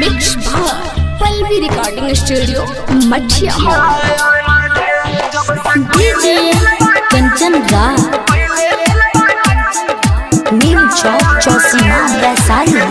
mix बार Pallavi recording studio Mathiya mall DJ Kanchan Raj Neem Chowk Chausima Vaishali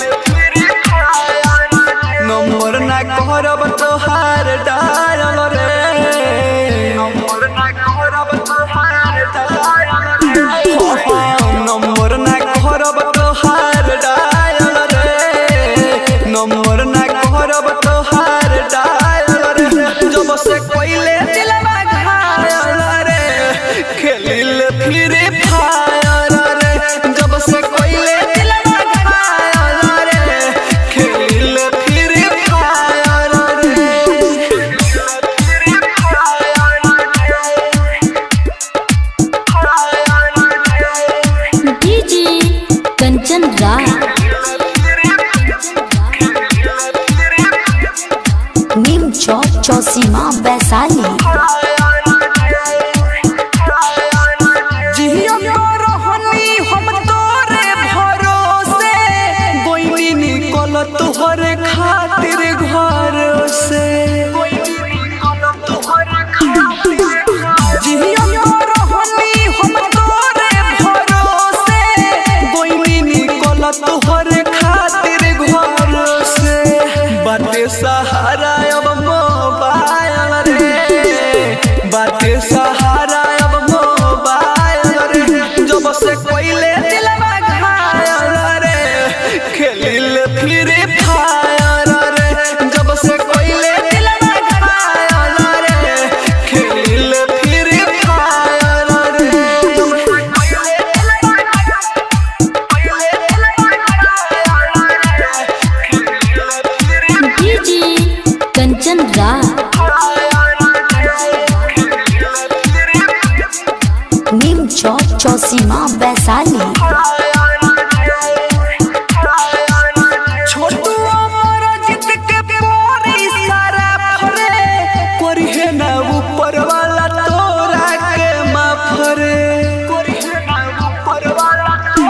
number ना करब तोहार डायल रे नंबर ना करब तोहार डायल रे नंबर ना करब तोहार डायल रे नंबर ना करब तोहार डायल रे जब से कोइले दिलवा घायल रे खेलिल फ्री फायर रे जब से कोइले दिलवा घायल रे खेलिल फ्री फायर रे डीजे कंचन राज नीम चौक चौसीमा वैशाली जिया रहनी हम तोरे भरोसे गोइनी निकल तोहरे खातिर घर से जिया रहनी हम तोरे भरोसे गोइनी निकल तोहरे खातिर घर से बाटे सहारा अब मोबाइल रे बाटे सहारा अब मोबाइल रे जब से कोइले दिलवा घायल रे खेलिल फ्री फायर रे जब से कोइले दिलवा घायल रे खेलिल फ्री फायर रे डीजे कंचन राज नीम चौक चौसीमा वैशाली छोटू अमर जित के पोरी सारा फरे कोरिहे ना ऊपर वाला तोरा के माफरे कोरिहे ना ऊपर वाला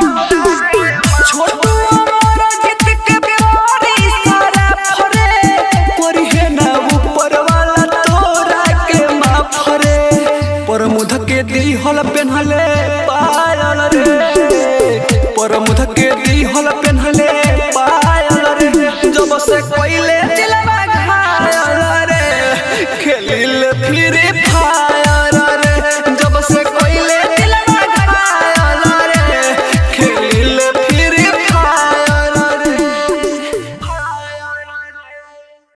छोटू अमर जित के पोरी सारा फरे कोरिहे ना ऊपर वाला तोरा के माफरे परमुध के दिहल पेन्हले पायल रे परमुध के दिहल पेन्हले पायल रे जब से कोई